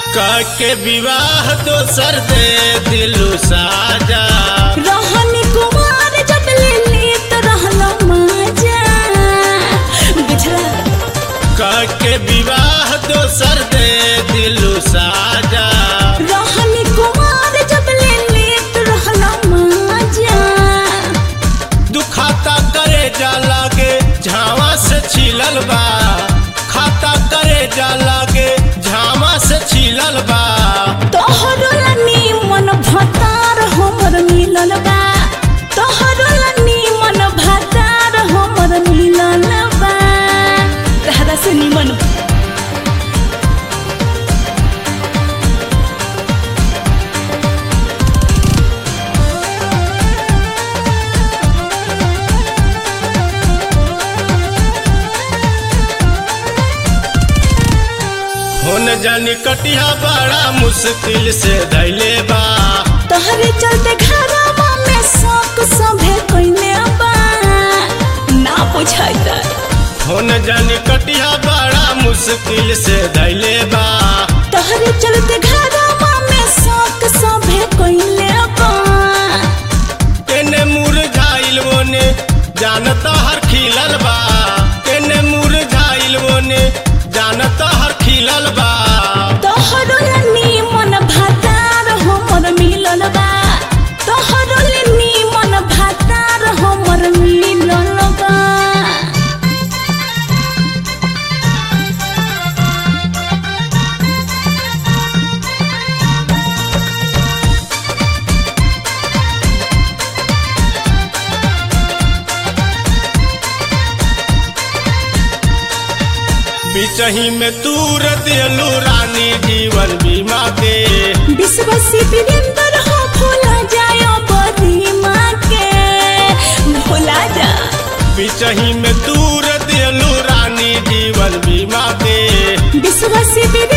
के विवाह दोसर दे दिलु साजा रहनी कुमार जब ले लेत रहलो मजा बुझला के विवाह दोसर दे दिलु साजा रहनी कुमार जब ले लेत रहलो मजा दुखाता करे जा लागे झावा से छिलल बा खाता करे जा लागे झावा से छिलल बा तोहरो लनी मन भतार हमर मिलल बा तोहरो लनी मन भतार हमर मिलल बा तहरा से निमन होन जानी कटिया बड़ा मुश्किल से धैले बा तोहरे चलते घरवा में शौक सभे कइले बा ना बुझाइता होन जानी कटिया बड़ा मुश्किल से धैले बा तोहरे चलते घरवा में शौक सभे कइले बा तेने मुरझाइल woने जानता हर खिलल बा तेने मुरझाइल woने जानता हर खिलल बा तोहरो लनी मन भातार हमर मिलल बा तोहरो लनी मन भातार हमर मिलल बा बिचही में तूर दिलू रानी जीवन बीमा के विश्वसी वीरेंद्र हो भूला जायो बदी माँ के भूला जा बिचही में तूर दिलू रानी जीवन बीमा के विश्वसी